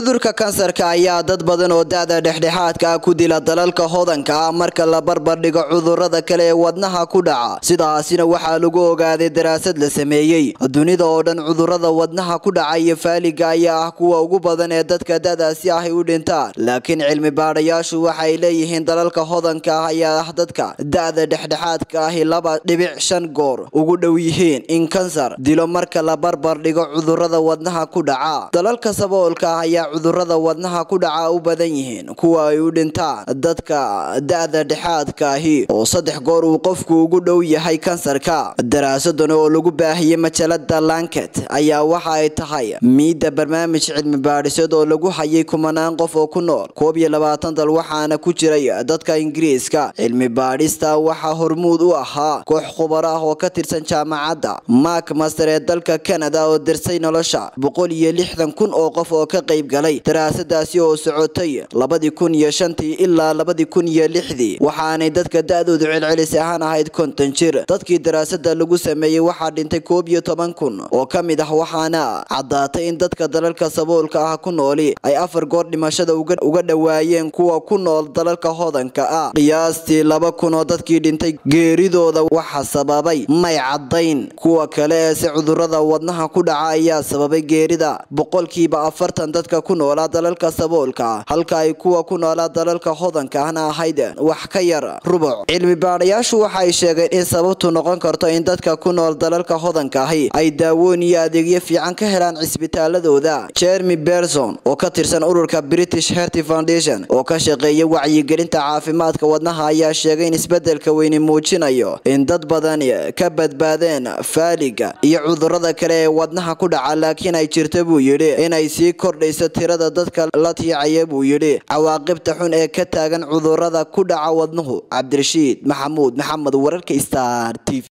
cudurka kansarka ayaa dad badan oo da-da dhexdhexaadka ah ku dila dalalka hodanka ah marka la barbardhigo cudurada kale ee wadnaha ku dhaca sidaasina waxaa lagu ogaaday daraasad la sameeyey dunida oo dhan cudurada wadnaha ku dhaca iyo faaliga ayaa ah kuwa ugu badan ee dadka da-daasi ahy u dhintaan laakiin cilmi baadhayaashu waxay leeyihiin dalalka hodanka ah ayaa ah dadka da-da dhexdhexaadka ahi laba dhibic shan goor ugu dhow yihiin in kansar dilo marka la barbardhigo cudurada wadnaha ku dhaca dalalka saboolka ah ayaa cudurada wadnaha ku dhaca u badan yihiin kuwa ay u dhintaan dadka da-da dhexaadka ahi oo saddex goor uu qofku ugu dhow yahay kansarka daraasadan oo lagu baahiyey majalada lanket ayaa waxa ay tahay miidda barnaamij cilmi baadhisad oo lagu hayay kumanaan qof oo ku nool koob iyo labaatan dal waxaana ku jiray dadka ingiriiska cilmi baadhista waxaa hormuud u ahaa koox khubaro ah oo ka tirsan jaamacadda mak master ee dalka canada oo dirsay nolosha boqol iyo lixdan kun oo qof oo ka qayb galay daraasadaasi oo socotay labadii kun iyo shantii ilaa labadii kun iyo lixdii waxaanay dadka da-doodu celcelis ahaan ahayd konton jir dadkii daraasada lagu sameeyey waxaa dhintay koob iyo toban kun oo ka mid ah waxaana caddaatay in dadka dalalka saboolka ah ku nooli ay afar goor dhimashada uga dhowaayeen kuwa ku nool dalalka hodanka ah qiyaastii laba kun oo dadkii dhintay geeridooda waxa sababay may caddayn kuwa kale ee si cudurada wadnaha ku dhaca ayaa sababay geerida boqolkiiba afartan dadka ku noolaa dalalka saboolka halka ay kuwa ku noolaa dalalka hodanka ahna ahayd wax ka yar rubuc cilmi baadhayaashu waxay sheegeen in sababtu noqon karto in dadka ku nool dalalka hodanka ahi ay daawoon iyo adeegyo fiican ka helaan cisbitaaladooda jeremy berson oo ka tirsan ururka british herty foundation oo ka shaqeeya wacyigelinta caafimaadka wadnaha ayaa sheegay in isbedelka weyni muujinayo in dad badan ka badbaadeen faaliga iyo cudurada kale ee wadnaha ku dhaca laakiin ay jirta buu yidhi inay sii kordhayso tirada dadka la tiicaya buu yidhi cawaaqibta xun ee ka taagan cudurada ku dhaca wadnuhu cabdirashiid maxamuud maxamed wararka star t v